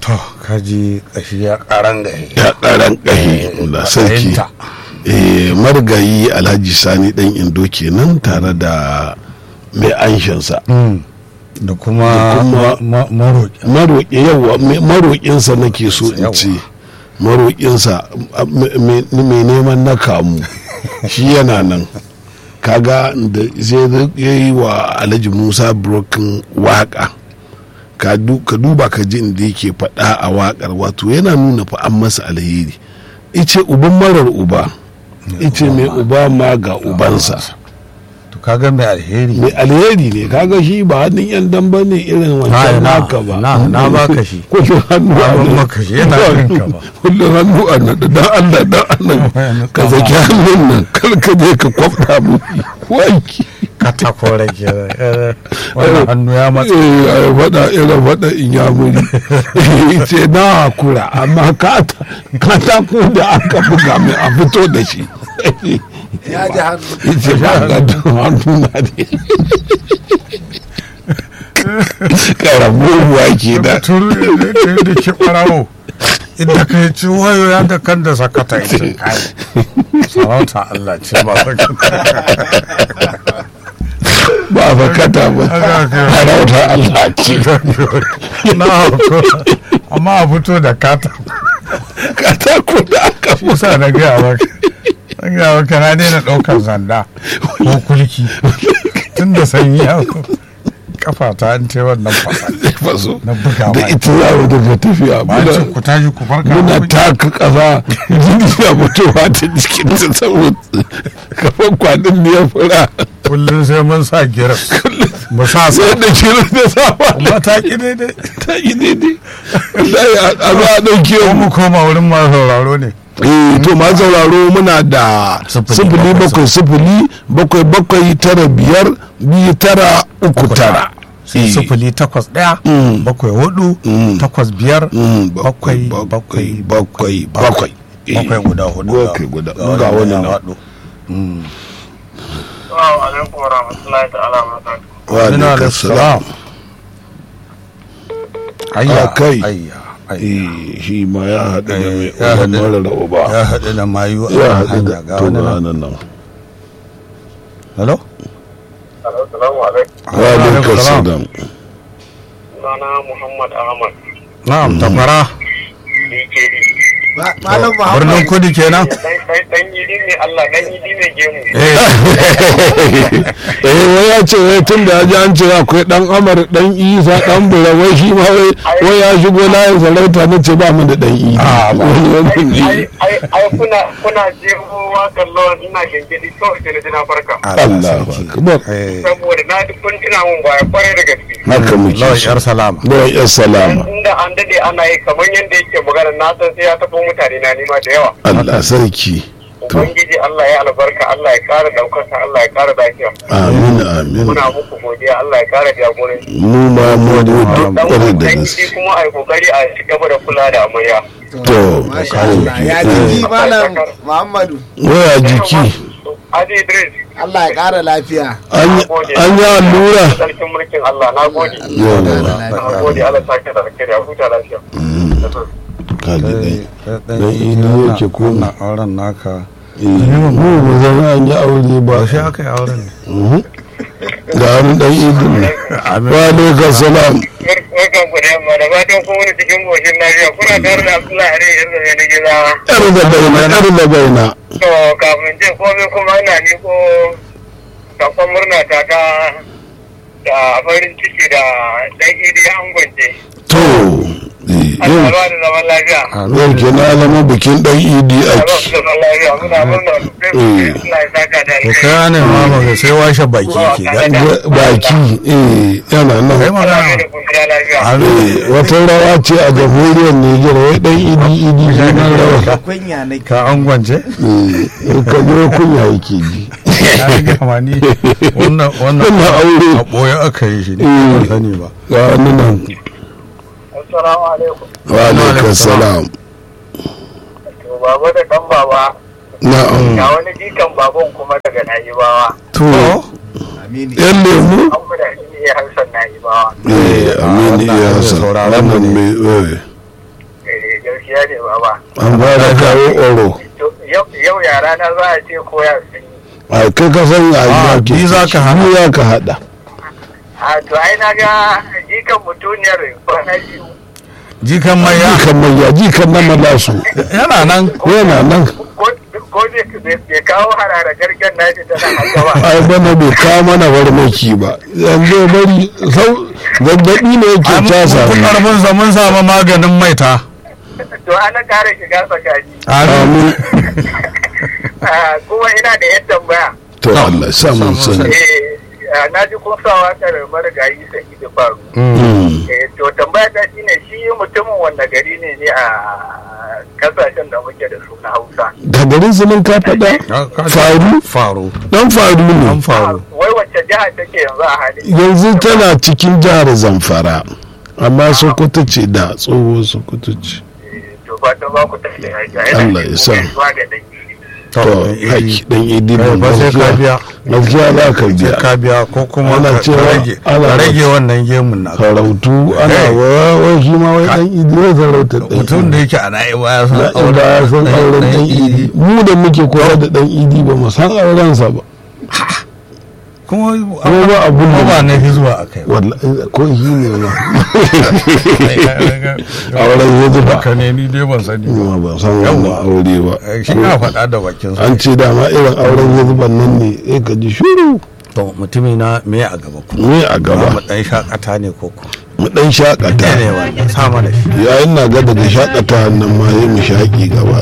to kaji kashi ya karan gahe ya karan ƙahi da sarki Fahimta. eh margayi alhaji sani dan indo kenan tare da mai anshinsa da kuma Da kuma- ma- maroƙi maroƙi yawa me- maroƙinsa nake so in Yawa. ce maroƙinsa a- me- me- mai neman na kamu shi yana nan kaga da sai ya yi wa alhaji musa broken waka ka du- ka duba ka ji inda yake faɗa a wakar wato yana nuna fa an masa alheri ice uban marar uba ice mai uba ma ga ubansa to kaga mai alheri mai alheri ne kaga shi ba hannun yan dan ba ne irin wancan na- naka ba na- na baka shi. kullum hannu Na a ban nan. maka shi, yana kanka ba. kullum hannu a nan dan Allah dan Allah ka zaki hannun nan kar ka je ka kwafta mu wanki katako rake eh, wannan hannu ya matsa eh ai faɗa irin faɗa in ya muri ce na hakura amma kata katako da aka buga mai a fito da shi ya ji hannu ce ba ga hannu na ne karabuwa ke da turu da da ke ɓarawo inda ka yi ci wayo ya ga kan da sakata ita kai sarauta Allah ce ba sakata ba bakata ba harauta Allah ce na hauko amma a fito da kata katako da aka shi sa na gaya maka na gaya maka na daina ɗaukar zanda ko kulki tun da sanyi ya kafa ta an ce wannan fasa faso na buga da mai ita za mu daga tafiya ba ce muna ku tashi ku farka muna ku- taka kafa jini ya mutuwa ta jikin ta saboda kafan kwanin ne ya fura kullum sai mun sa giras mu sa sa sai da shirin da safa kuma ta ki daidai ta yi daidai wallahi a a za a ɗauke ko mu mu koma wurin masu sauraro ne eh to ma sauraro muna da Sifili sifili bakwai bakwai sifili bakwai bakwai tara biyar biyu tara uku tara sai sifili takwas ɗaya Mm. bakwai hudu Mm. takwas biyar Mm, bakwai bakwai bakwai bakwai bakwai Eh, bakwai guda hudu bakwai guda ga wani na nan hudu Assalamu alaikum wa rahmatullahi ta'ala wa barakatuh. wa alaikum salam ayya kai. ayya ayya eh shi ma ya haɗu da mai ya uban haɗu- mara da uba ya haɗu da mayu a ya kan haɗu hanya da ga to wani ga nan nan nan hello Assalamu alaikum. wa alaikum salam Sunana Muhammad Ahmad. na'am takwara DKD. Ma- malam birnin muhammad kudi kenan Dan dan dan yidi ne Allah dan yidi ne gemu. eh eh wai ya ce wai tun da ya ji an ce akwai dan amar dan isa dan bura wai shi ma wai wai ya shigo layin sarauta na ce ba mu da dan isa Ah, ba. Wani wannan ne. Ai ai ai kuna kuna jeho wakan lawan ina gengedi kawai sai na ji na farka. Allah akbar eh Saboda na duk kun tuna mun baya kwarai da gaske. haka muke lawan so yar salama da ya salama Inda an dade ana yi kamar yadda yake magana na san sai ya taɓo mutane na nima da yawa. Allah sarki to Ubangiji Allah ya albarka Allah ya kara daukaka Allah ya kara lafiya. amin amin Muna muku godiya Allah ya kara jagoranci. mu ma mu gode dan kwarai da dan gaske shi kuma a yi kokari a ci gaba da kula da amarya to masha Allah ya jiki malam muhammadu waya jiki Adi Idris Allah ya ƙara lafiya an yi- an yi allura sarkin mulkin Allah na gode yawa na gode Allah sake da alkhairi a huta lafiya kaji dai dan Dan ini yake ko- na auren naka mu ba zan an yi aure ba ba shi aka yi auren ne ga wani dan idin wa alaikum salam Barkan ku da yamma da fatan ko wani cikin goshin lafiya kuna tare da Abdullahi Ari yanzu mai na gizawa. yar da baina yar da baina To kafin ce komai kuma ina miko sakon murna ta ta da farin ciki da dan idi an gwance. to eh, Allah yau ba da zaman lafiya. yau ke na zama bikin dan idi Allah ba ake da zaman lafiya muna murna. Allah ya saka da to alheri. kai ne ma ba sai washe baki ke ga baki eh yana kai nan Allah magana ya da kungiya lafiya. Eh, wata rawa ce a jamhuriyar Nijar wai dan idi idi sunan rawa kunya na ka angwance Eh, ka zo kunya yake ji ya ga ma ni wannan wannan Wannan aure. a boye aka yi shi ne Eh. ban sani ba ga wani nan Assalamu alaikum. wa alaikum salam To baba da dan baba na'am ga wani jikan baban kuma daga Na'ibawa. to amini yan lemu An guda shi ne Hassan Na'ibawa. eh amini wannan ya mai san sauraron mu wannan ne. mai eh gaskiya ne baba an fara kawo oro To, yau yau yara na za a ce koya sun yi a kai ka san a Ah, yi ni za ka haɗa. ni za ka haɗa a to ai na ga jikan mutuniyar kwana biyu jikan mai ya jikan mai ya jikan na malasu yana nan yana nan ko ko bai bai kawo harara garken nashi tana haka ba ai bana bai kawo mana farmaki ba yanzu ya bari sau zazzaɓi ne yake an casa fi karfin sa mun samu maganin maita to ana kare shiga tsakani amin Ah, kuma ina da yan tambaya to Allah ya sa mun sani eh ah, na ji kun sa wakar marigayi sai da faru Mm. eh to tambaya ta shine shi mutumin wanda gari ne ne a kasashen da muke da su na Hausa da garin su nan ka faɗa faru faru dan faru ne an faru wai wacce jiha take yanzu a halin yanzu tana cikin jihar zamfara amma sokoto ce da tsoho sokoto ce to ba ta ba ku tafi Allah ya sa. zuwa ga dangi to haƙi dan idi Eh, ba sai ka biya gaskiya za ka sai biya ka biya ko kuma Ana ka cewa- rage ana- ka rage wannan gemun na farautu ana Eh. wa wai shi ma wai dan idi zai farauta dan mutum da idi yake a na'iba ya san na inda ya san auren dan idi mu da muke koyar da dan idi ba mu san aurensa ba kuma Kuma ba abun da- kuma ba na fi zuwa a kai wallahi ko shi ne ma auren ya zuba ka ne ni dai ban sani ba ma ba san wannan Yawwa. aure ba Eh, shi na faɗa da bakin sa an ce dama irin auren ya zuba nan ne eh ka ji shuru to mutumi na me a gaba ku me a mu gaba dan shakata ne ko ku mu dan ne shakata ne wannan sama da shi yayin na ga daga shakata nan ma yi mu shaki gaba